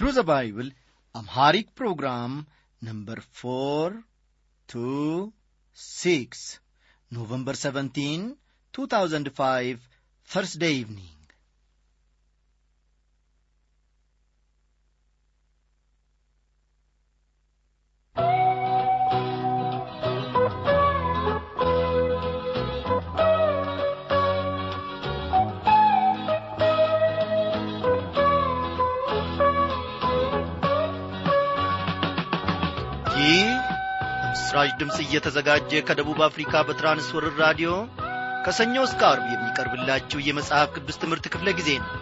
Through the Bible, Amharic program number 426, November 17, 2005, Thursday evening. ይህ በምስራች ድምፅ እየተዘጋጀ ከደቡብ አፍሪካ በትራንስወርር ራዲዮ ከሰኞ እስከ አርብ የሚቀርብላችሁ የመጽሐፍ ቅዱስ ትምህርት ክፍለ ጊዜ ነው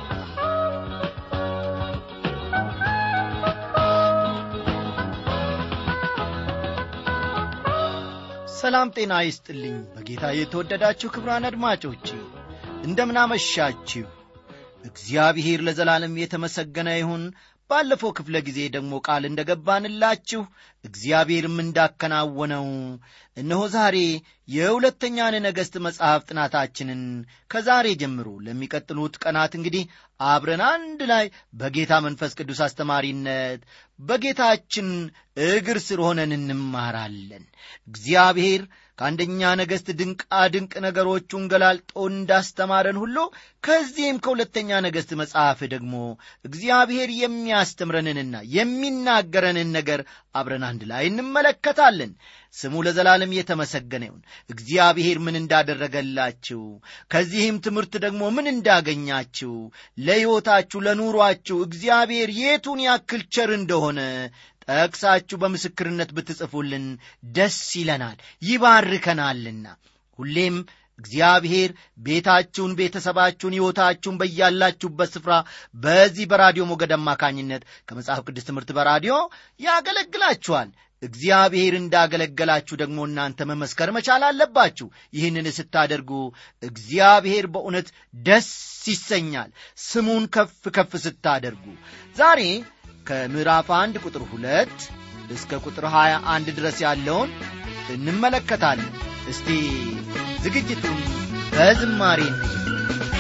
ሰላም ጤና ይስጥልኝ በጌታ የተወደዳችሁ ክብራን አድማጮች እንደምናመሻችሁ እግዚአብሔር ለዘላለም የተመሰገነ ይሁን ባለፈው ክፍለ ጊዜ ደግሞ ቃል እንደ ገባንላችሁ እግዚአብሔርም እንዳከናወነው እነሆ ዛሬ የሁለተኛን ነገሥት መጽሐፍ ጥናታችንን ከዛሬ ጀምሮ ለሚቀጥሉት ቀናት እንግዲህ አብረን አንድ ላይ በጌታ መንፈስ ቅዱስ አስተማሪነት በጌታችን እግር ስር ሆነን እንማራለን እግዚአብሔር ከአንደኛ ነገሥት ድንቃ ድንቅ ነገሮቹን ገላልጦ እንዳስተማረን ሁሉ ከዚህም ከሁለተኛ ነገሥት መጽሐፍ ደግሞ እግዚአብሔር የሚያስተምረንንና የሚናገረንን ነገር አብረን አንድ ላይ እንመለከታለን ስሙ ለዘላለም የተመሰገነ ይሁን እግዚአብሔር ምን እንዳደረገላችሁ ከዚህም ትምህርት ደግሞ ምን እንዳገኛችሁ ለሕይወታችሁ ለኑሯችሁ እግዚአብሔር የቱን ያክል ቸር እንደሆነ ጠቅሳችሁ በምስክርነት ብትጽፉልን ደስ ይለናል ይባርከናልና ሁሌም እግዚአብሔር ቤታችሁን ቤተሰባችሁን ሕይወታችሁን በያላችሁበት ስፍራ በዚህ በራዲዮ ሞገድ አማካኝነት ከመጽሐፍ ቅዱስ ትምህርት በራዲዮ ያገለግላችኋል እግዚአብሔር እንዳገለገላችሁ ደግሞ እናንተ መመስከር መቻል አለባችሁ ይህንን ስታደርጉ እግዚአብሔር በእውነት ደስ ይሰኛል ስሙን ከፍ ከፍ ስታደርጉ ዛሬ ከምዕራፍ አንድ ቁጥር ሁለት እስከ ቁጥር ሀያ አንድ ድረስ ያለውን እንመለከታለን እስቲ ዝግጅቱን በዝማሬ እንጀምር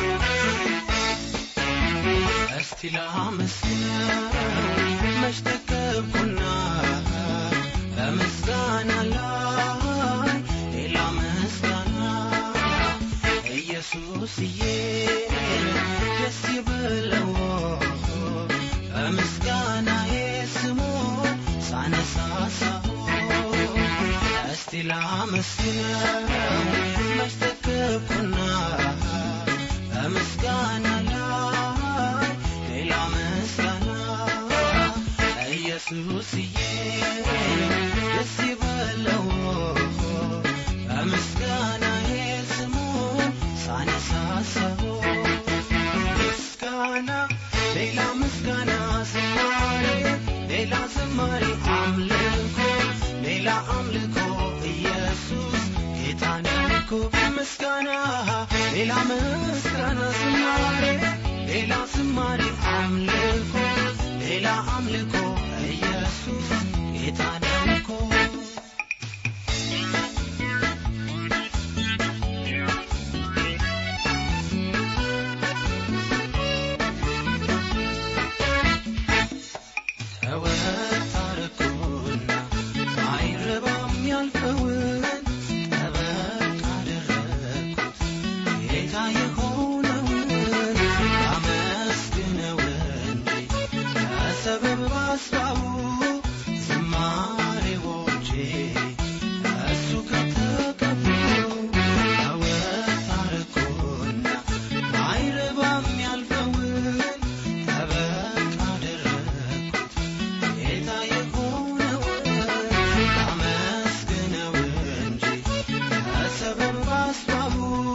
እስቲ ላመስግነው መች ተከብኩና በምስጋና ላይ ሌላ ምስጋና ኢየሱስዬ ደስ ይበለው በምስጋናዬ ስሙ ሳነሳሳው እስቲ ላመስግነው መች ተከብኩና በምስጋና ላይ ሌላ ምስጋና ኢየሱስዬ ደስ ይበለው በምስጋናዬ ስሙ ሳነሳሳው ምስጋና ሌላ ምስጋና ዝማሬ ሌላ ዝማሬ አምልኮ ሌላ አምልኮ ኢየሱስ ጌታ ነው እኮ ምስጋና ሌላ ምስጋና ዝማሬ ሌላ ዝማሬ አምልኮ ሌላ አምልኮ ኢየሱስ ጌታ ነው እኮ ተወጣርኩና አይረባም ያልፈውን ጠበቅ አደረግኩት ጌታ የሆነውን አመስግነው እንጂ ከሰበብ ባስባቡ ዝማሬዎቼ እሱ ከተቀቡ ተወጣርኩና አይረባም ያልፈውን ጠበቅ አደረግኩት ጌታ የሆነውን አመስግነው እንጂ ከሰበብ ባስባቡ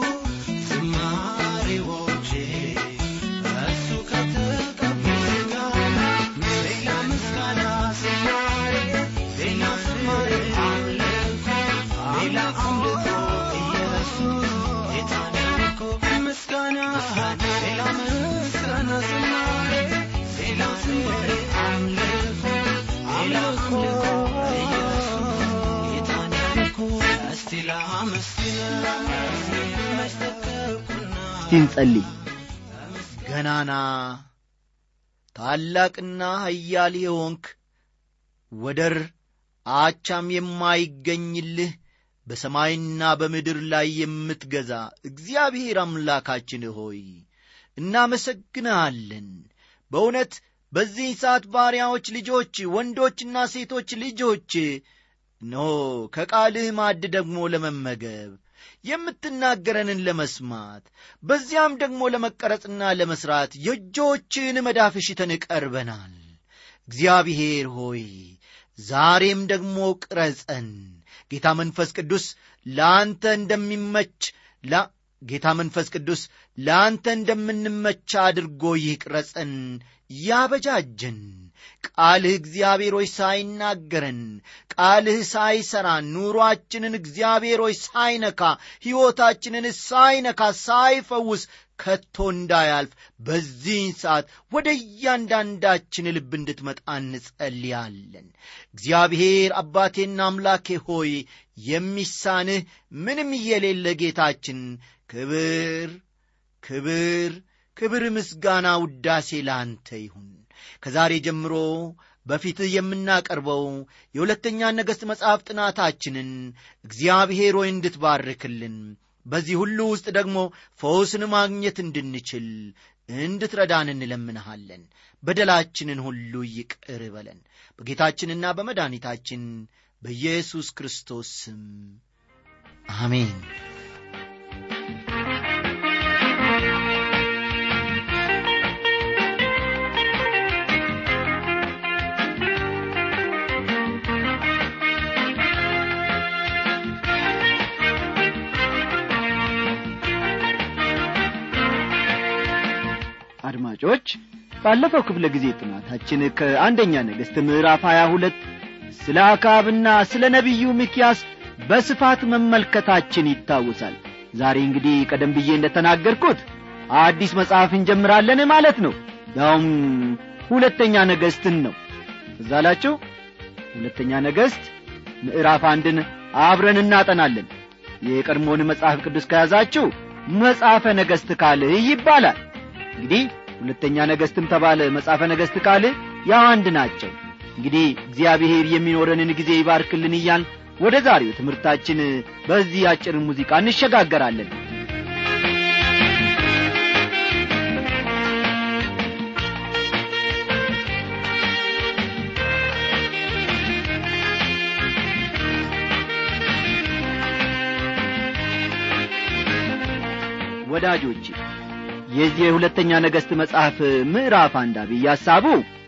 ዝማሬዎቼ እሱ ከተቀቡ ሌላ ምስጋና ዝማሬ ሌላ ዝማሬ አምልኮ ሌላ አምልኮ ኢየሱስ ጌታ ነው እኮ ምስጋና ሌላ ምስጋና ዝማሬ ሌላ ዝማሬ አምልኮ ሌላ አምልኮ ኢየሱስ ጌታ ነው እኮ እስቲ ላመስግነው መች ተከብኩና እስቲ እንጸልይ ገናና ታላቅና ኃያል የሆንክ ወደር አቻም የማይገኝልህ በሰማይና በምድር ላይ የምትገዛ እግዚአብሔር አምላካችን ሆይ እናመሰግንሃለን። በእውነት በዚህ ሰዓት ባሪያዎች ልጆች፣ ወንዶችና ሴቶች ልጆች ኖ ከቃልህ ማዕድ ደግሞ ለመመገብ የምትናገረንን ለመስማት በዚያም ደግሞ ለመቀረጽና ለመሥራት የእጆችህን መዳፍ ሽተን ቀርበናል። እግዚአብሔር ሆይ ዛሬም ደግሞ ቅረጸን። ጌታ መንፈስ ቅዱስ ለአንተ እንደሚመች ጌታ መንፈስ ቅዱስ ለአንተ እንደምንመች አድርጎ ይቅረጸን፣ ያበጃጀን። ቃልህ እግዚአብሔር ሆይ ሳይናገረን፣ ቃልህ ሳይሠራን፣ ኑሮአችንን እግዚአብሔር ሆይ ሳይነካ፣ ሕይወታችንን ሳይነካ፣ ሳይፈውስ ከቶ እንዳያልፍ በዚህን ሰዓት ወደ እያንዳንዳችን ልብ እንድትመጣ እንጸልያለን። እግዚአብሔር አባቴና አምላኬ ሆይ የሚሳንህ ምንም የሌለ ጌታችን ክብር ክብር ክብር፣ ምስጋና፣ ውዳሴ ለአንተ ይሁን። ከዛሬ ጀምሮ በፊትህ የምናቀርበው የሁለተኛ ነገሥት መጽሐፍ ጥናታችንን እግዚአብሔር ሆይ እንድትባርክልን በዚህ ሁሉ ውስጥ ደግሞ ፈውስን ማግኘት እንድንችል እንድትረዳን እንለምንሃለን። በደላችንን ሁሉ ይቅር በለን በጌታችንና በመድኃኒታችን በኢየሱስ ክርስቶስ ስም አሜን። አድማጮች ባለፈው ክፍለ ጊዜ ጥናታችን ከአንደኛ ነገሥት ምዕራፍ 22 ስለ አካብና ስለ ነቢዩ ሚኪያስ በስፋት መመልከታችን ይታወሳል ዛሬ እንግዲህ ቀደም ብዬ እንደተናገርኩት አዲስ መጽሐፍ እንጀምራለን ማለት ነው ያውም ሁለተኛ ነገሥትን ነው እዛላችሁ ሁለተኛ ነገሥት ምዕራፍ አንድን አብረን እናጠናለን የቀድሞውን መጽሐፍ ቅዱስ ከያዛችሁ መጽሐፈ ነገሥት ካልህ ይባላል እንግዲህ ሁለተኛ ነገሥትም ተባለ መጽሐፈ ነገሥት ካል ያው አንድ ናቸው እንግዲህ እግዚአብሔር የሚኖረንን ጊዜ ይባርክልን እያል ወደ ዛሬው ትምህርታችን በዚህ አጭር ሙዚቃ እንሸጋገራለን ወዳጆቼ የዚህ የሁለተኛ ነገሥት መጽሐፍ ምዕራፍ አንድ አብይ ሐሳቡ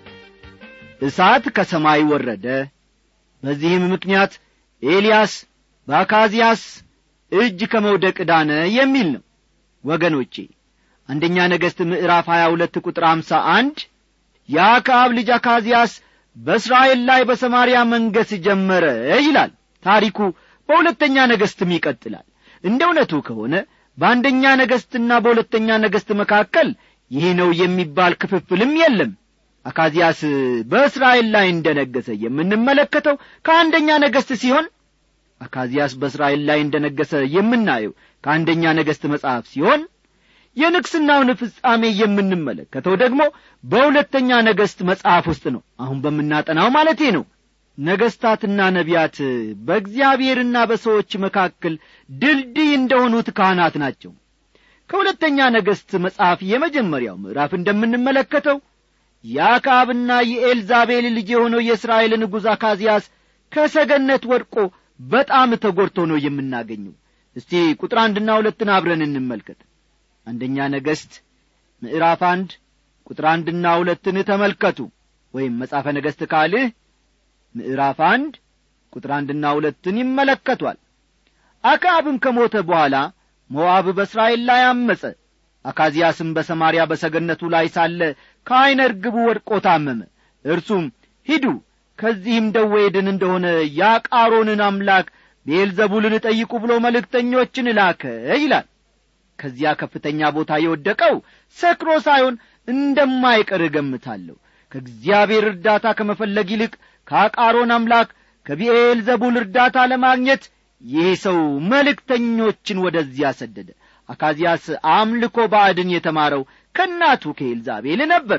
እሳት ከሰማይ ወረደ በዚህም ምክንያት ኤልያስ በአካዚያስ እጅ ከመውደቅ ዳነ የሚል ነው ወገኖቼ አንደኛ ነገሥት ምዕራፍ 22 ቁጥር 51 የአክዓብ ልጅ አካዚያስ በእስራኤል ላይ በሰማርያ መንገስ ጀመረ ይላል ታሪኩ በሁለተኛ ነገሥትም ይቀጥላል እንደ እውነቱ ከሆነ በአንደኛ ነገሥትና በሁለተኛ ነገሥት መካከል ይህ ነው የሚባል ክፍፍልም የለም አካዚያስ በእስራኤል ላይ እንደ ነገሰ የምንመለከተው ከአንደኛ ነገሥት ሲሆን አካዚያስ በእስራኤል ላይ እንደ ነገሰ የምናየው ከአንደኛ ነገሥት መጽሐፍ ሲሆን የንግሥናውን ፍጻሜ የምንመለከተው ደግሞ በሁለተኛ ነገሥት መጽሐፍ ውስጥ ነው አሁን በምናጠናው ማለቴ ነው ነገሥታትና ነቢያት በእግዚአብሔርና በሰዎች መካከል ድልድይ እንደሆኑት ካህናት ናቸው ከሁለተኛ ነገሥት መጽሐፍ የመጀመሪያው ምዕራፍ እንደምንመለከተው የአካብና የኤልዛቤል ልጅ የሆነው የእስራኤል ንጉሥ አካዚያስ ከሰገነት ወድቆ በጣም ተጐድቶ ነው የምናገኘው እስቲ ቁጥር አንድና ሁለትን አብረን እንመልከት አንደኛ ነገሥት ምዕራፍ አንድ ቁጥር አንድና ሁለትን ተመልከቱ ወይም መጻፈ ነገሥት ካልህ ምዕራፍ አንድ ቁጥር አንድና ሁለትን ይመለከቷል አክዓብም ከሞተ በኋላ ሞዓብ በእስራኤል ላይ አመፀ አካዚያስም በሰማርያ በሰገነቱ ላይ ሳለ ከዐይነ ርግቡ ወድቆ ታመመ እርሱም ሂዱ ከዚህም ደዌ ድን እንደሆነ የአቃሮንን አምላክ ቤልዘቡልን ጠይቁ ብሎ መልእክተኞችን ላከ ይላል ከዚያ ከፍተኛ ቦታ የወደቀው ሰክሮ ሳይሆን እንደማይቀር እገምታለሁ ከእግዚአብሔር እርዳታ ከመፈለግ ይልቅ ከአቃሮን አምላክ ከቢኤል ዘቡል እርዳታ ለማግኘት ይህ ሰው መልእክተኞችን ወደዚያ ሰደደ አካዚያስ አምልኮ ባዕድን የተማረው ከእናቱ ከኤልዛቤል ነበር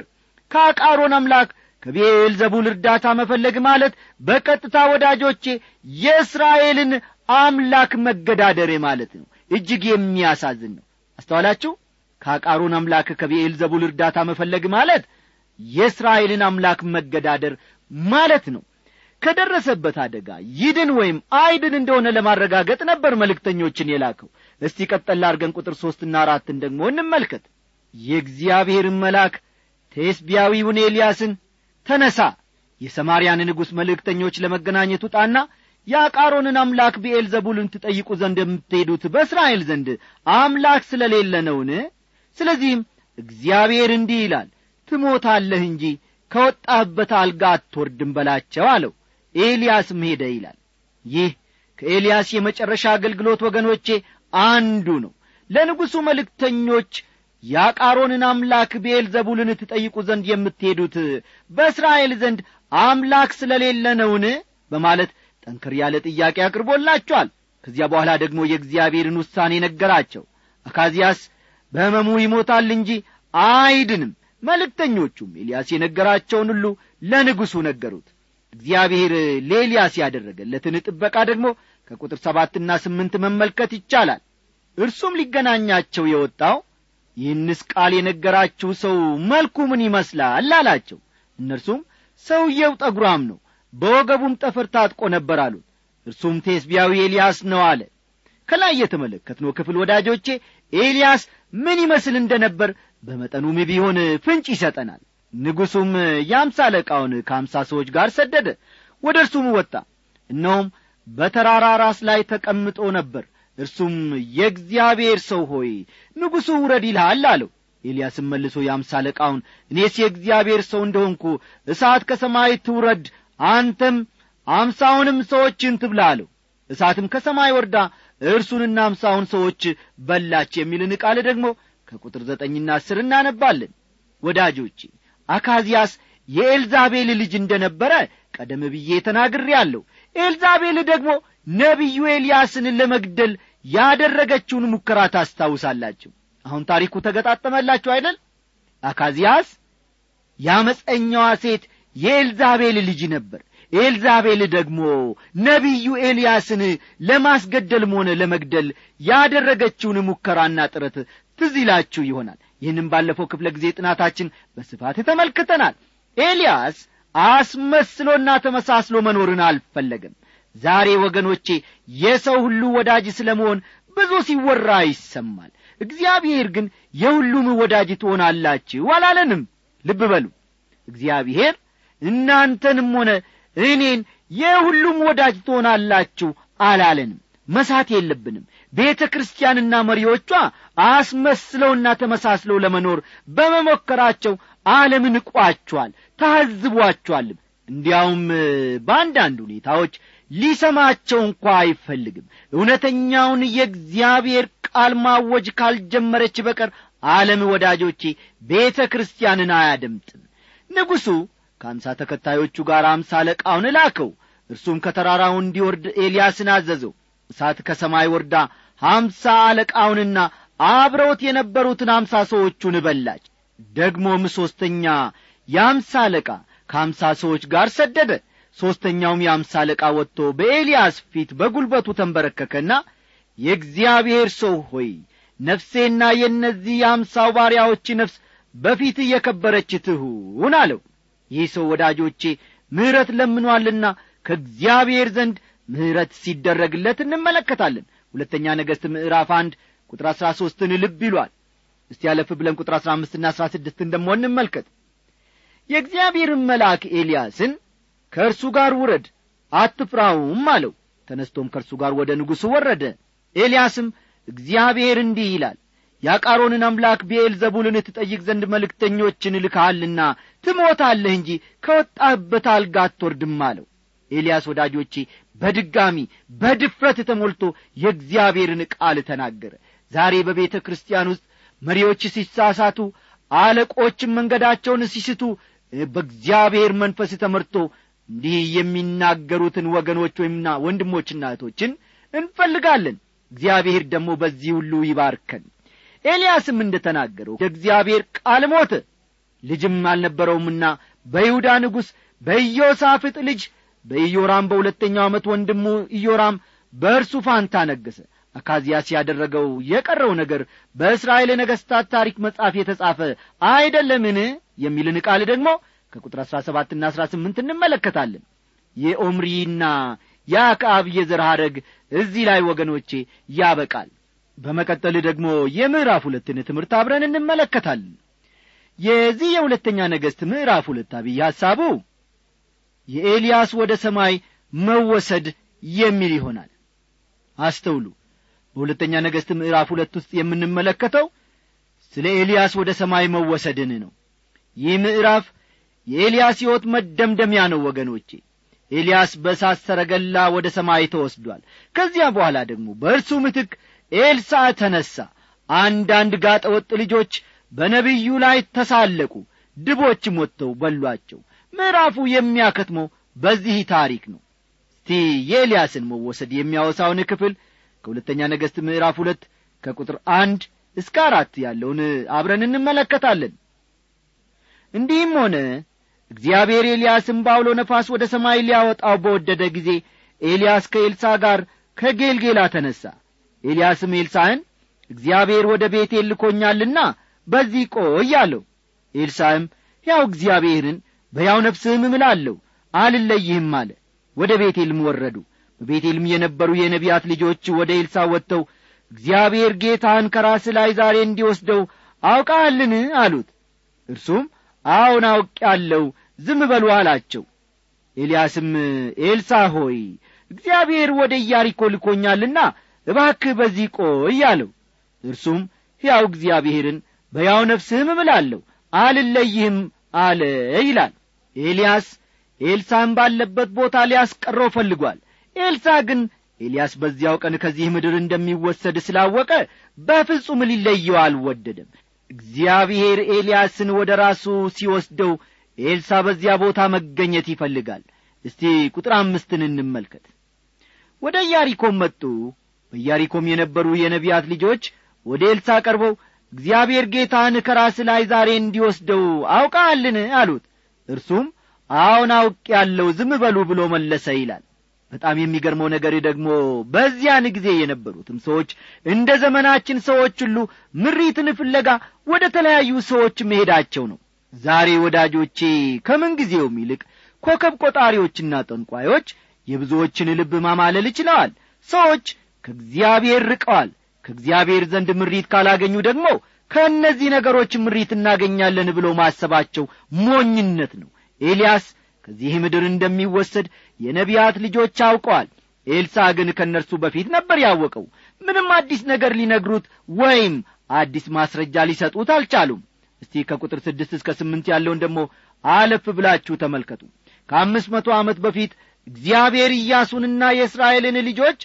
ከአቃሮን አምላክ ከቤኤል ዘቡል እርዳታ መፈለግ ማለት በቀጥታ ወዳጆቼ የእስራኤልን አምላክ መገዳደሬ ማለት ነው እጅግ የሚያሳዝን ነው አስተዋላችሁ ከአቃሮን አምላክ ከቤኤል ዘቡል እርዳታ መፈለግ ማለት የእስራኤልን አምላክ መገዳደር ማለት ነው ከደረሰበት አደጋ ይድን ወይም አይድን እንደሆነ ለማረጋገጥ ነበር መልእክተኞችን የላከው እስቲ ቀጠላ አርገን ቁጥር ሦስትና አራትን ደግሞ እንመልከት የእግዚአብሔርን መልአክ ቴስቢያዊውን ኤልያስን ተነሳ የሰማርያን ንጉሥ መልእክተኞች ለመገናኘት ውጣና የአቃሮንን አምላክ ብኤል ዘቡልን ትጠይቁ ዘንድ የምትሄዱት በእስራኤል ዘንድ አምላክ ስለሌለ ነውን ስለዚህም እግዚአብሔር እንዲህ ይላል ትሞታለህ እንጂ ከወጣህበት አልጋ አትወርድም በላቸው አለው ኤልያስም ሄደ ይላል ይህ ከኤልያስ የመጨረሻ አገልግሎት ወገኖቼ አንዱ ነው ለንጉሡ መልእክተኞች የአቃሮንን አምላክ ብኤል ዘቡልን ትጠይቁ ዘንድ የምትሄዱት በእስራኤል ዘንድ አምላክ ስለሌለ ነውን በማለት ጠንከር ያለ ጥያቄ አቅርቦላቸዋል ከዚያ በኋላ ደግሞ የእግዚአብሔርን ውሳኔ ነገራቸው አካዚያስ በሕመሙ ይሞታል እንጂ አይድንም መልእክተኞቹም ኤልያስ የነገራቸውን ሁሉ ለንጉሡ ነገሩት እግዚአብሔር ለኤልያስ ያደረገለትን ጥበቃ ደግሞ ከቁጥር ሰባትና ስምንት መመልከት ይቻላል እርሱም ሊገናኛቸው የወጣው ይህንስ ቃል የነገራችሁ ሰው መልኩ ምን ይመስላል አላቸው እነርሱም ሰውየው ጠጉራም ነው በወገቡም ጠፍር ታጥቆ ነበር አሉት እርሱም ቴስቢያዊ ኤልያስ ነው አለ ከላይ የተመለከትነው ክፍል ወዳጆቼ ኤልያስ ምን ይመስል እንደ ነበር በመጠኑም ቢሆን ፍንጭ ይሰጠናል ንጉሡም የአምሳ አለቃውን ከአምሳ ሰዎች ጋር ሰደደ ወደ እርሱም ወጣ እነሆም በተራራ ራስ ላይ ተቀምጦ ነበር እርሱም የእግዚአብሔር ሰው ሆይ ንጉሡ ውረድ ይልሃል አለው ኤልያስም መልሶ የአምሳ አለቃውን እኔስ የእግዚአብሔር ሰው እንደሆንኩ እሳት ከሰማይ ትውረድ አንተም አምሳውንም ሰዎችን ትብላ አለው እሳትም ከሰማይ ወርዳ እርሱንና አምሳውን ሰዎች በላች የሚልን ቃል ደግሞ ከቁጥር ዘጠኝና አስር እናነባለን ወዳጆቼ አካዚያስ የኤልዛቤል ልጅ እንደ ነበረ ቀደም ብዬ ተናግሬአለሁ ኤልዛቤል ደግሞ ነቢዩ ኤልያስን ለመግደል ያደረገችውን ሙከራ ታስታውሳላችሁ አሁን ታሪኩ ተገጣጠመላችሁ አይደል አካዚያስ የአመፀኛዋ ሴት የኤልዛቤል ልጅ ነበር ኤልዛቤል ደግሞ ነቢዩ ኤልያስን ለማስገደልም ሆነ ለመግደል ያደረገችውን ሙከራና ጥረት ትዝ ይላችሁ ይሆናል ይህንም ባለፈው ክፍለ ጊዜ ጥናታችን በስፋት ተመልክተናል ኤልያስ አስመስሎና ተመሳስሎ መኖርን አልፈለገም ዛሬ ወገኖቼ የሰው ሁሉ ወዳጅ ስለ መሆን ብዙ ሲወራ ይሰማል እግዚአብሔር ግን የሁሉም ወዳጅ ትሆናላችሁ አላለንም ልብ በሉ እግዚአብሔር እናንተንም ሆነ እኔን የሁሉም ወዳጅ ትሆናላችሁ አላለንም መሳት የለብንም ቤተ ክርስቲያንና መሪዎቿ አስመስለውና ተመሳስለው ለመኖር በመሞከራቸው ዓለም ንቋቸዋል ታዝቧቸዋልም እንዲያውም በአንዳንድ ሁኔታዎች ሊሰማቸው እንኳ አይፈልግም እውነተኛውን የእግዚአብሔር ቃል ማወጅ ካልጀመረች በቀር ዓለም ወዳጆቼ ቤተ ክርስቲያንን አያደምጥም ንጉሡ ከአምሳ ተከታዮቹ ጋር አምሳ አለቃውን ላከው እርሱም ከተራራው እንዲወርድ ኤልያስን አዘዘው እሳት ከሰማይ ወርዳ ሀምሳ አለቃውንና አብረውት የነበሩትን አምሳ ሰዎቹን በላች ደግሞም ሦስተኛ የአምሳ አለቃ ከአምሳ ሰዎች ጋር ሰደደ ሦስተኛውም የአምሳ አለቃ ወጥቶ በኤልያስ ፊት በጒልበቱ ተንበረከከና የእግዚአብሔር ሰው ሆይ ነፍሴና የእነዚህ የአምሳው ባሪያዎች ነፍስ በፊት እየከበረች ትሁን አለው ይህ ሰው ወዳጆቼ ምሕረት ለምኗልና ከእግዚአብሔር ዘንድ ምሕረት ሲደረግለት እንመለከታለን ሁለተኛ ነገሥት ምዕራፍ አንድ ቁጥር አሥራ ሦስትን ልብ ይሏል እስቲ ያለፍ ብለን ቁጥር አሥራ አምስትና አሥራ ስድስትን ደሞ እንመልከት የእግዚአብሔርን መልአክ ኤልያስን ከእርሱ ጋር ውረድ አትፍራውም አለው ተነስቶም ከእርሱ ጋር ወደ ንጉሡ ወረደ ኤልያስም እግዚአብሔር እንዲህ ይላል የአቃሮንን አምላክ ብኤል ዘቡልን ትጠይቅ ዘንድ መልእክተኞችን ልካሃልና ትሞታለህ እንጂ ከወጣህበት አልጋ አትወርድም አለው ኤልያስ ወዳጆቼ በድጋሚ በድፍረት ተሞልቶ የእግዚአብሔርን ቃል ተናገረ ዛሬ በቤተ ክርስቲያን ውስጥ መሪዎች ሲሳሳቱ አለቆችም መንገዳቸውን ሲስቱ በእግዚአብሔር መንፈስ ተመርቶ እንዲህ የሚናገሩትን ወገኖች ወይምና ወንድሞችና እህቶችን እንፈልጋለን እግዚአብሔር ደግሞ በዚህ ሁሉ ይባርከን ኤልያስም እንደ ተናገረው የእግዚአብሔር ቃል ሞተ ልጅም አልነበረውምና በይሁዳ ንጉሥ በኢዮሳፍጥ ልጅ በኢዮራም በሁለተኛው ዓመት ወንድሙ ኢዮራም በእርሱ ፋንታ ነገሠ አካዚያስ ያደረገው የቀረው ነገር በእስራኤል ነገሥታት ታሪክ መጽሐፍ የተጻፈ አይደለምን የሚልን ቃል ደግሞ ከቁጥር አሥራ ሰባትና አሥራ ስምንት እንመለከታለን የኦምሪና የአክዓብ የዘር ሐረግ እዚህ ላይ ወገኖቼ ያበቃል በመቀጠል ደግሞ የምዕራፍ ሁለትን ትምህርት አብረን እንመለከታለን የዚህ የሁለተኛ ነገሥት ምዕራፍ ሁለት አብይ ሐሳቡ የኤልያስ ወደ ሰማይ መወሰድ የሚል ይሆናል አስተውሉ በሁለተኛ ነገሥት ምዕራፍ ሁለት ውስጥ የምንመለከተው ስለ ኤልያስ ወደ ሰማይ መወሰድን ነው ይህ ምዕራፍ የኤልያስ ሕይወት መደምደሚያ ነው ወገኖቼ ኤልያስ በእሳት ሰረገላ ወደ ሰማይ ተወስዷል ከዚያ በኋላ ደግሞ በእርሱ ምትክ ኤልሳ ተነሣ አንዳንድ ጋጠ ወጥ ልጆች በነቢዩ ላይ ተሳለቁ ድቦችም ወጥተው በሏቸው ምዕራፉ የሚያከትመው በዚህ ታሪክ ነው እስቲ የኤልያስን መወሰድ የሚያወሳውን ክፍል ከሁለተኛ ነገሥት ምዕራፍ ሁለት ከቁጥር አንድ እስከ አራት ያለውን አብረን እንመለከታለን እንዲህም ሆነ እግዚአብሔር ኤልያስን በአውሎ ነፋስ ወደ ሰማይ ሊያወጣው በወደደ ጊዜ ኤልያስ ከኤልሳ ጋር ከጌልጌላ ተነሣ ኤልያስም ኤልሳዕን እግዚአብሔር ወደ ቤቴል ልኮኛልና በዚህ ቆይ አለው ኤልሳዕም ሕያው እግዚአብሔርን በሕያው ነፍስህም እምላለሁ አልለይህም አለ ወደ ቤቴልም ወረዱ በቤቴልም የነበሩ የነቢያት ልጆች ወደ ኤልሳ ወጥተው እግዚአብሔር ጌታህን ከራስ ላይ ዛሬ እንዲወስደው አውቃሃልን አሉት እርሱም አዎን አውቄአለሁ ዝም በሉ አላቸው ኤልያስም ኤልሳ ሆይ እግዚአብሔር ወደ ኢያሪኮ ልኮኛልና እባክህ በዚህ ቆይ አለው እርሱም ሕያው እግዚአብሔርን በያው ነፍስህም እምላለሁ አልለይህም አለ ይላል ኤልያስ ኤልሳን ባለበት ቦታ ሊያስቀረው ፈልጓል ኤልሳ ግን ኤልያስ በዚያው ቀን ከዚህ ምድር እንደሚወሰድ ስላወቀ በፍጹም ሊለየው አልወደደም እግዚአብሔር ኤልያስን ወደ ራሱ ሲወስደው ኤልሳ በዚያ ቦታ መገኘት ይፈልጋል እስቲ ቁጥር አምስትን እንመልከት ወደ ኢያሪኮም መጡ በኢያሪኮም የነበሩ የነቢያት ልጆች ወደ ኤልሳ ቀርበው እግዚአብሔር ጌታን ከራስ ላይ ዛሬ እንዲወስደው አውቃልን አሉት እርሱም አዎን አውቅ ያለው ዝም በሉ ብሎ መለሰ ይላል በጣም የሚገርመው ነገር ደግሞ በዚያን ጊዜ የነበሩትም ሰዎች እንደ ዘመናችን ሰዎች ሁሉ ምሪትን ፍለጋ ወደ ተለያዩ ሰዎች መሄዳቸው ነው ዛሬ ወዳጆቼ ከምንጊዜውም ይልቅ ኮከብ ቆጣሪዎችና ጠንቋዮች የብዙዎችን ልብ ማማለል ችለዋል ሰዎች ከእግዚአብሔር ርቀዋል ከእግዚአብሔር ዘንድ ምሪት ካላገኙ ደግሞ ከእነዚህ ነገሮች ምሪት እናገኛለን ብሎ ማሰባቸው ሞኝነት ነው ኤልያስ ከዚህ ምድር እንደሚወሰድ የነቢያት ልጆች አውቀዋል ኤልሳ ግን ከእነርሱ በፊት ነበር ያወቀው ምንም አዲስ ነገር ሊነግሩት ወይም አዲስ ማስረጃ ሊሰጡት አልቻሉም እስቲ ከቁጥር ስድስት እስከ ስምንት ያለውን ደግሞ አለፍ ብላችሁ ተመልከቱ ከአምስት መቶ ዓመት በፊት እግዚአብሔር ኢያሱንና የእስራኤልን ልጆች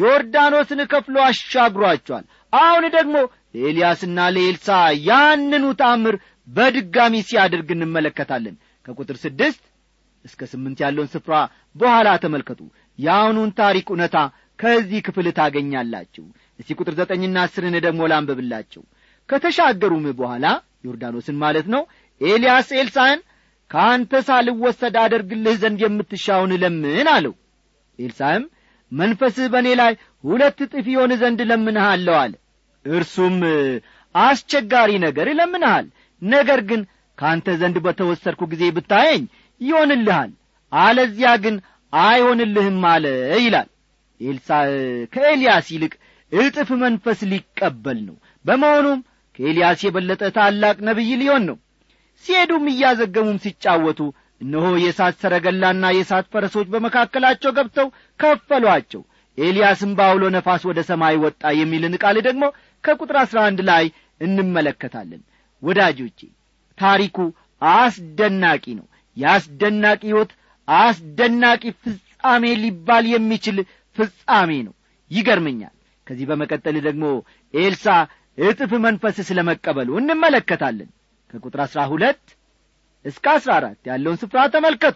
ዮርዳኖስን ከፍሎ አሻግሯቸዋል አሁን ደግሞ ለኤልያስና ለኤልሳ ያንኑ ታምር በድጋሚ ሲያደርግ እንመለከታለን ከቁጥር ስድስት እስከ ስምንት ያለውን ስፍራ በኋላ ተመልከቱ የአሁኑን ታሪክ እውነታ ከዚህ ክፍል ታገኛላችሁ እስቲ ቁጥር ዘጠኝና አስርን ደግሞ ላንብብላችሁ ከተሻገሩም በኋላ ዮርዳኖስን ማለት ነው ኤልያስ ኤልሳዕን ከአንተ ሳልወሰድ አደርግልህ ዘንድ የምትሻውን ለምን አለው ኤልሳዕም መንፈስህ በእኔ ላይ ሁለት እጥፍ ይሆን ዘንድ ለምንሃለሁ አለ እርሱም አስቸጋሪ ነገር እለምንሃል ነገር ግን ከአንተ ዘንድ በተወሰድኩ ጊዜ ብታየኝ ይሆንልሃል አለዚያ ግን አይሆንልህም አለ ይላል ኤልሳ ከኤልያስ ይልቅ እጥፍ መንፈስ ሊቀበል ነው በመሆኑም ከኤልያስ የበለጠ ታላቅ ነቢይ ሊሆን ነው ሲሄዱም እያዘገሙም ሲጫወቱ እነሆ የእሳት ሰረገላና የእሳት ፈረሶች በመካከላቸው ገብተው ከፈሏቸው ኤልያስም በአውሎ ነፋስ ወደ ሰማይ ወጣ የሚልን ቃል ደግሞ ከቁጥር አሥራ አንድ ላይ እንመለከታለን ወዳጆቼ ታሪኩ አስደናቂ ነው የአስደናቂ ሕይወት አስደናቂ ፍጻሜ ሊባል የሚችል ፍጻሜ ነው ይገርመኛል ከዚህ በመቀጠል ደግሞ ኤልሳ እጥፍ መንፈስ ስለ መቀበሉ እንመለከታለን ከቁጥር አሥራ ሁለት እስከ አሥራ አራት ያለውን ስፍራ ተመልከቱ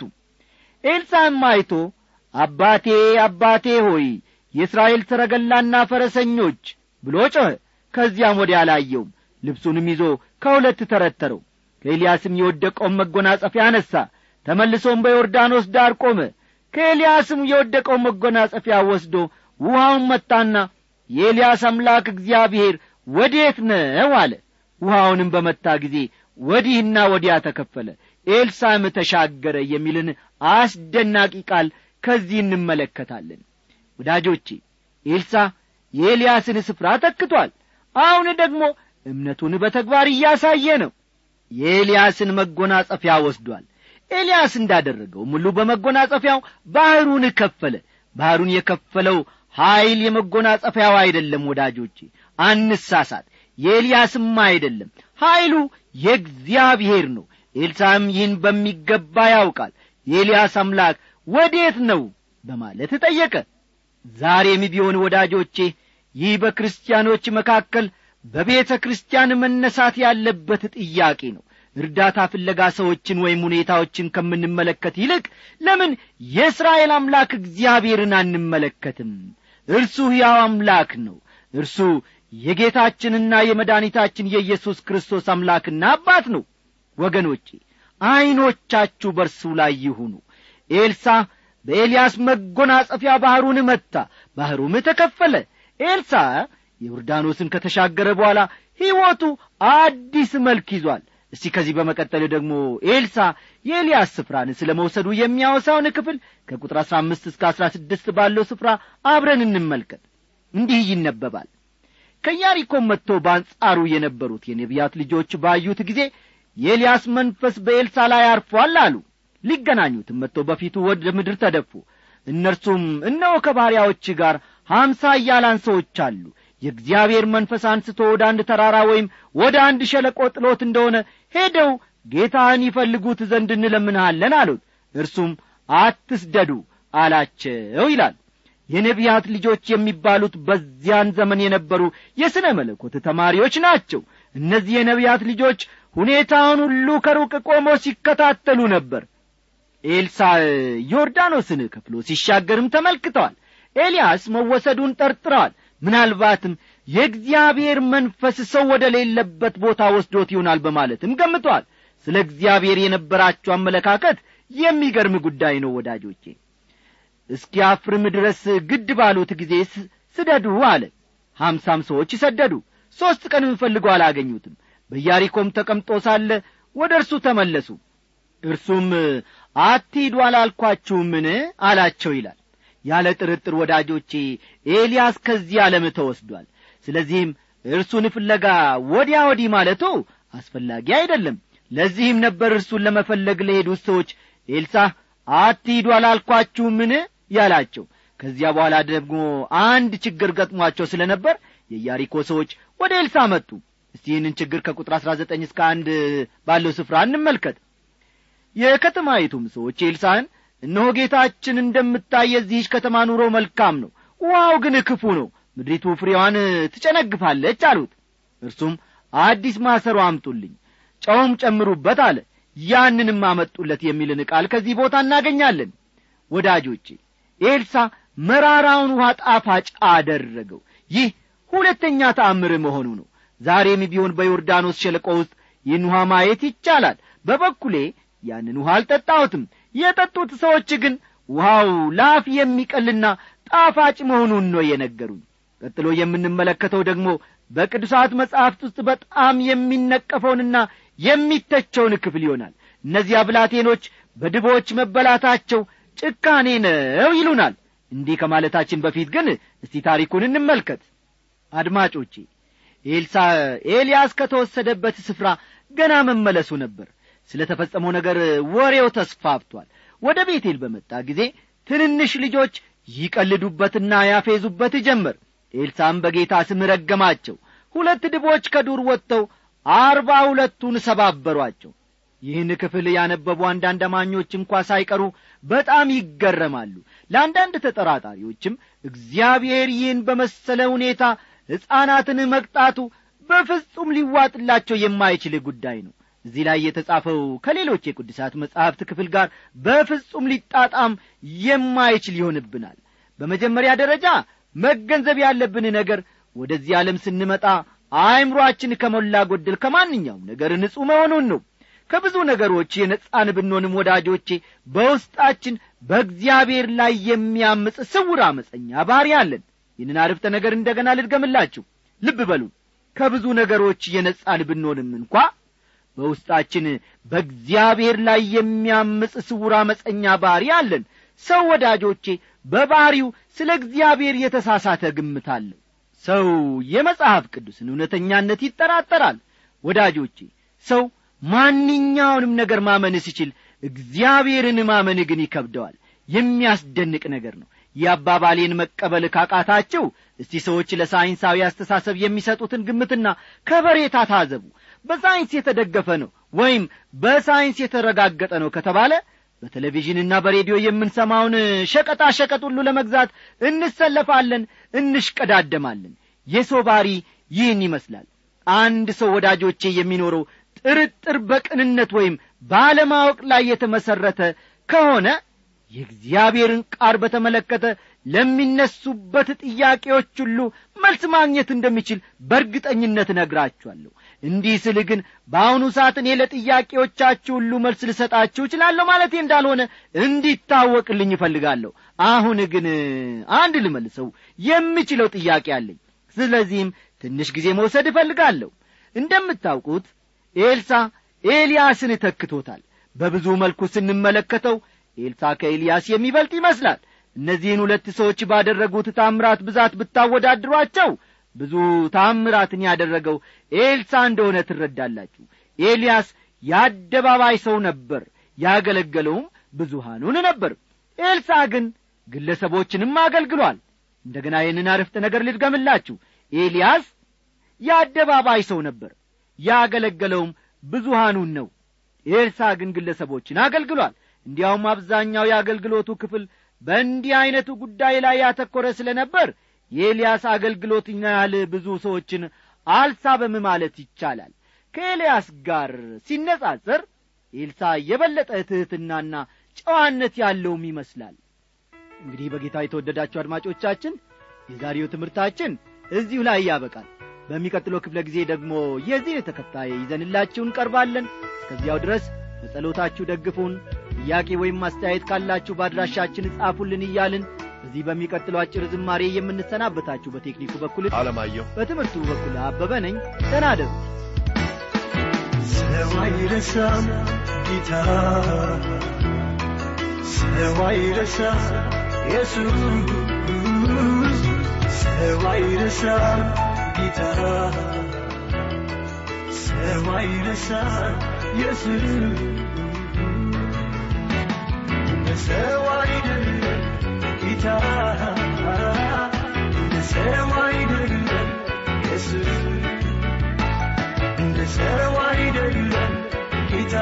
ኤልሳም አይቶ አባቴ አባቴ ሆይ የእስራኤል ሰረገላና ፈረሰኞች ብሎ ጮኸ ከዚያም ወዲያ አላየውም ልብሱንም ይዞ ከሁለት ተረተረው ከኤልያስም የወደቀውን መጎናጸፊያ አነሣ ተመልሶም በዮርዳኖስ ዳር ቆመ ከኤልያስም የወደቀውን መጎናጸፊያ ወስዶ ውሃውን መታና የኤልያስ አምላክ እግዚአብሔር ወዴት ነው አለ ውሃውንም በመታ ጊዜ ወዲህና ወዲያ ተከፈለ ኤልሳም ተሻገረ የሚልን አስደናቂ ቃል ከዚህ እንመለከታለን ወዳጆቼ ኤልሳ የኤልያስን ስፍራ ተክቷል አሁን ደግሞ እምነቱን በተግባር እያሳየ ነው የኤልያስን መጎናጸፊያ ወስዷል ኤልያስ እንዳደረገው ሙሉ በመጎናጸፊያው ባሕሩን ከፈለ ባሕሩን የከፈለው ኀይል የመጎናጸፊያው አይደለም ወዳጆቼ አንሳሳት የኤልያስም አይደለም ኀይሉ የእግዚአብሔር ነው ኤልሳም ይህን በሚገባ ያውቃል የኤልያስ አምላክ ወዴት ነው በማለት ጠየቀ ዛሬም ቢሆን ወዳጆቼ ይህ በክርስቲያኖች መካከል በቤተ ክርስቲያን መነሳት ያለበት ጥያቄ ነው እርዳታ ፍለጋ ሰዎችን ወይም ሁኔታዎችን ከምንመለከት ይልቅ ለምን የእስራኤል አምላክ እግዚአብሔርን አንመለከትም እርሱ ሕያው አምላክ ነው እርሱ የጌታችንና የመድኃኒታችን የኢየሱስ ክርስቶስ አምላክና አባት ነው ወገኖቼ ዐይኖቻችሁ በርሱ ላይ ይሁኑ ኤልሳ በኤልያስ መጎናጸፊያ ባሕሩን መታ ባሕሩም ተከፈለ ኤልሳ ዮርዳኖስን ከተሻገረ በኋላ ሕይወቱ አዲስ መልክ ይዟል እስቲ ከዚህ በመቀጠል ደግሞ ኤልሳ የኤልያስ ስፍራን ስለ መውሰዱ የሚያወሳውን ክፍል ከቁጥር አሥራ አምስት እስከ አሥራ ስድስት ባለው ስፍራ አብረን እንመልከት እንዲህ ይነበባል ከያሪኮም መጥተው በአንጻሩ የነበሩት የነቢያት ልጆች ባዩት ጊዜ የኤልያስ መንፈስ በኤልሳ ላይ አርፏል አሉ ሊገናኙትም መጥተው በፊቱ ወደ ምድር ተደፉ እነርሱም እነሆ ከባሪያዎች ጋር ሀምሳ እያላን ሰዎች አሉ የእግዚአብሔር መንፈስ አንስቶ ወደ አንድ ተራራ ወይም ወደ አንድ ሸለቆ ጥሎት እንደሆነ ሄደው ጌታህን ይፈልጉት ዘንድ እንለምንሃለን አሉት እርሱም አትስደዱ አላቸው ይላል የነቢያት ልጆች የሚባሉት በዚያን ዘመን የነበሩ የሥነ መለኮት ተማሪዎች ናቸው እነዚህ የነቢያት ልጆች ሁኔታውን ሁሉ ከሩቅ ቆሞ ሲከታተሉ ነበር ኤልሳ ዮርዳኖስን ከፍሎ ሲሻገርም ተመልክተዋል ኤልያስ መወሰዱን ጠርጥረዋል ምናልባትም የእግዚአብሔር መንፈስ ሰው ወደ ሌለበት ቦታ ወስዶት ይሆናል በማለትም ገምተዋል ስለ እግዚአብሔር የነበራቸው አመለካከት የሚገርም ጉዳይ ነው ወዳጆቼ እስኪያፍርም ድረስ ግድ ባሉት ጊዜ ስደዱ አለ ሀምሳም ሰዎች ሰደዱ ሦስት ቀንም ፈልገው አላገኙትም በያሪኮም ተቀምጦ ሳለ ወደ እርሱ ተመለሱ እርሱም አትሂዱ አላልኳችሁምን አላቸው ይላል ያለ ጥርጥር ወዳጆቼ ኤልያስ ከዚህ ዓለም ተወስዷል ስለዚህም እርሱን ፍለጋ ወዲያ ወዲህ ማለቱ አስፈላጊ አይደለም ለዚህም ነበር እርሱን ለመፈለግ ለሄዱት ሰዎች ኤልሳ አትሂዱ አላልኳችሁምን ያላቸው ከዚያ በኋላ ደግሞ አንድ ችግር ገጥሟቸው ስለ ነበር የያሪኮ ሰዎች ወደ ኤልሳ መጡ እስቲ ይህንን ችግር ከቁጥር አሥራ ዘጠኝ እስከ አንድ ባለው ስፍራ እንመልከት የከተማይቱም ሰዎች ኤልሳን እነሆ ጌታችን እንደምታይ የዚህች ከተማ ኑሮ መልካም ነው ውሃው ግን ክፉ ነው ምድሪቱ ፍሬዋን ትጨነግፋለች አሉት እርሱም አዲስ ማሰሮ አምጡልኝ ጨውም ጨምሩበት አለ ያንንም አመጡለት የሚልን ቃል ከዚህ ቦታ እናገኛለን ወዳጆቼ ኤልሳ መራራውን ውሃ ጣፋጭ አደረገው ይህ ሁለተኛ ተአምር መሆኑ ነው ዛሬም ቢሆን በዮርዳኖስ ሸለቆ ውስጥ ይህን ውሃ ማየት ይቻላል በበኩሌ ያንን ውሃ አልጠጣሁትም የጠጡት ሰዎች ግን ውሃው ላፍ የሚቀልና ጣፋጭ መሆኑን ነው የነገሩኝ ቀጥሎ የምንመለከተው ደግሞ በቅዱሳት መጻሕፍት ውስጥ በጣም የሚነቀፈውንና የሚተቸውን ክፍል ይሆናል እነዚያ ብላቴኖች በድቦች መበላታቸው ጭካኔ ነው ይሉናል እንዲህ ከማለታችን በፊት ግን እስቲ ታሪኩን እንመልከት አድማጮቼ ኤልሳ ኤልያስ ከተወሰደበት ስፍራ ገና መመለሱ ነበር ስለ ተፈጸመው ነገር ወሬው ተስፋፍቷል ወደ ቤቴል በመጣ ጊዜ ትንንሽ ልጆች ይቀልዱበትና ያፌዙበት ጀመር ኤልሳም በጌታ ስም ረገማቸው ሁለት ድቦች ከዱር ወጥተው አርባ ሁለቱን ሰባበሯቸው ይህን ክፍል ያነበቡ አንዳንድ አማኞች እንኳ ሳይቀሩ በጣም ይገረማሉ ለአንዳንድ ተጠራጣሪዎችም እግዚአብሔር ይህን በመሰለ ሁኔታ ሕፃናትን መቅጣቱ በፍጹም ሊዋጥላቸው የማይችል ጉዳይ ነው እዚህ ላይ የተጻፈው ከሌሎች የቅዱሳት መጻሕፍት ክፍል ጋር በፍጹም ሊጣጣም የማይችል ይሆንብናል በመጀመሪያ ደረጃ መገንዘብ ያለብን ነገር ወደዚህ ዓለም ስንመጣ አእምሮአችን ከሞላ ጐደል ከማንኛውም ነገር ንጹሕ መሆኑን ነው ከብዙ ነገሮች የነጻን ብንሆንም ወዳጆቼ በውስጣችን በእግዚአብሔር ላይ የሚያምፅ ስውር አመፀኛ ባሪ አለን ይህንን አርፍተ ነገር እንደገና ልድገምላችሁ ልብ በሉ ከብዙ ነገሮች የነጻን ብንሆንም እንኳ በውስጣችን በእግዚአብሔር ላይ የሚያምፅ ስውር አመፀኛ ባሪ አለን ሰው ወዳጆቼ በባሪው ስለ እግዚአብሔር የተሳሳተ ግምት አለው ሰው የመጽሐፍ ቅዱስን እውነተኛነት ይጠራጠራል ወዳጆቼ ሰው ማንኛውንም ነገር ማመን ሲችል እግዚአብሔርን ማመን ግን ይከብደዋል የሚያስደንቅ ነገር ነው የአባባሌን መቀበል ካቃታቸው እስቲ ሰዎች ለሳይንሳዊ አስተሳሰብ የሚሰጡትን ግምትና ከበሬታ ታዘቡ በሳይንስ የተደገፈ ነው ወይም በሳይንስ የተረጋገጠ ነው ከተባለ በቴሌቪዥንና በሬዲዮ የምንሰማውን ሸቀጣ ሸቀጥ ሁሉ ለመግዛት እንሰለፋለን እንሽቀዳደማለን የሰው ባሪ ይህን ይመስላል አንድ ሰው ወዳጆቼ የሚኖረው ጥርጥር በቅንነት ወይም ባለማወቅ ላይ የተመሠረተ ከሆነ የእግዚአብሔርን ቃል በተመለከተ ለሚነሱበት ጥያቄዎች ሁሉ መልስ ማግኘት እንደሚችል በእርግጠኝነት እነግራችኋለሁ እንዲህ ስል ግን በአሁኑ ሰዓት እኔ ለጥያቄዎቻችሁ ሁሉ መልስ ልሰጣችሁ እችላለሁ ማለቴ እንዳልሆነ እንዲታወቅልኝ ይፈልጋለሁ አሁን ግን አንድ ልመልሰው የምችለው ጥያቄ አለኝ ስለዚህም ትንሽ ጊዜ መውሰድ እፈልጋለሁ እንደምታውቁት ኤልሳ ኤልያስን ተክቶታል በብዙ መልኩ ስንመለከተው ኤልሳ ከኤልያስ የሚበልጥ ይመስላል እነዚህን ሁለት ሰዎች ባደረጉት ታምራት ብዛት ብታወዳድሯቸው ብዙ ታምራትን ያደረገው ኤልሳ እንደሆነ ትረዳላችሁ ኤልያስ የአደባባይ ሰው ነበር ያገለገለውም ብዙሃኑን ነበር ኤልሳ ግን ግለሰቦችንም አገልግሏል እንደገና ይህንን አርፍተ ነገር ልድገምላችሁ ኤልያስ የአደባባይ ሰው ነበር ያገለገለውም ብዙሃኑን ነው ኤልሳ ግን ግለሰቦችን አገልግሏል እንዲያውም አብዛኛው የአገልግሎቱ ክፍል በእንዲህ ዐይነቱ ጉዳይ ላይ ያተኰረ ስለ ነበር የኤልያስ አገልግሎት ያህል ብዙ ሰዎችን አልሳበም ማለት ይቻላል ከኤልያስ ጋር ሲነጻጸር ኤልሳ የበለጠ ትሕትናና ጨዋነት ያለውም ይመስላል እንግዲህ በጌታ የተወደዳችሁ አድማጮቻችን የዛሬው ትምህርታችን እዚሁ ላይ ያበቃል በሚቀጥለው ክፍለ ጊዜ ደግሞ የዚህ ተከታይ ይዘንላችሁ እንቀርባለን እስከዚያው ድረስ በጸሎታችሁ ደግፉን ጥያቄ ወይም ማስተያየት ካላችሁ በአድራሻችን ጻፉልን እያልን በዚህ በሚቀጥለው አጭር ዝማሬ የምንሰናበታችሁ በቴክኒኩ በኩል አለማየሁ በትምህርቱ በኩል አበበ ነኝ ተናደሩ ሰው አይረሳም ጌታ ሰው አይረሳም ኢየሱስ ሰው አይረሳም ጌታ ሰው አይረሳም ኢየሱስ እንደ ሰው አይደለም ጌታ እንደ ሰው አይደለም ኢየሱስ እንደ ሰው አይደለም ጌታ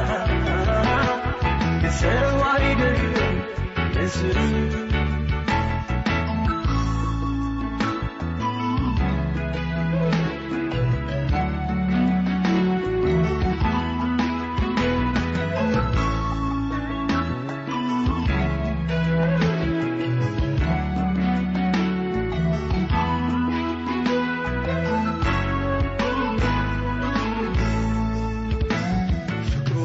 እንደ ሰው አይደለም ኢየሱስ ፍቅሩ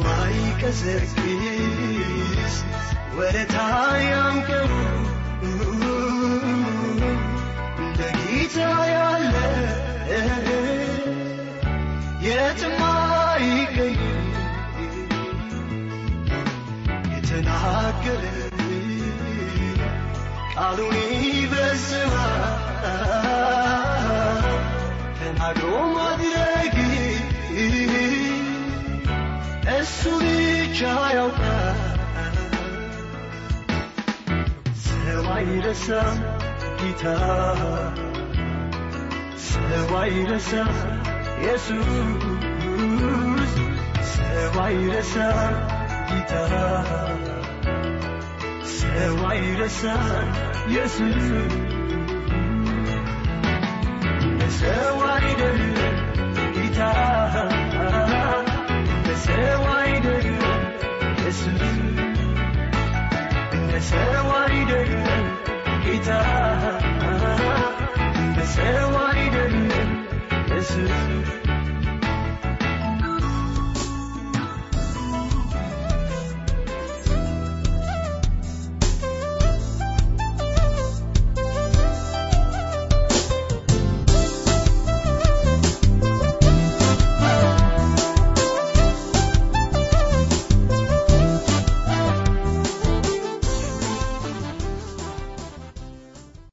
አይቀዘቅዝ ወደታ ያንቀሩ እንደ ጌታ ያለ የትም አይገኝ የተናገረ ቃሉን ይፈጽማል ተናግሮ ማድረግ እሱ ብቻ ያውቃል ሰው አይረሳም ጌታ ሰው አይረሳም ኢየሱስ ሰው አይረሳም ጌታ ሰው አይረሳም ኢየሱስ ሰው አይደለም ጌታ ሰው አይደለም ኢየሱስ እንደ ሰው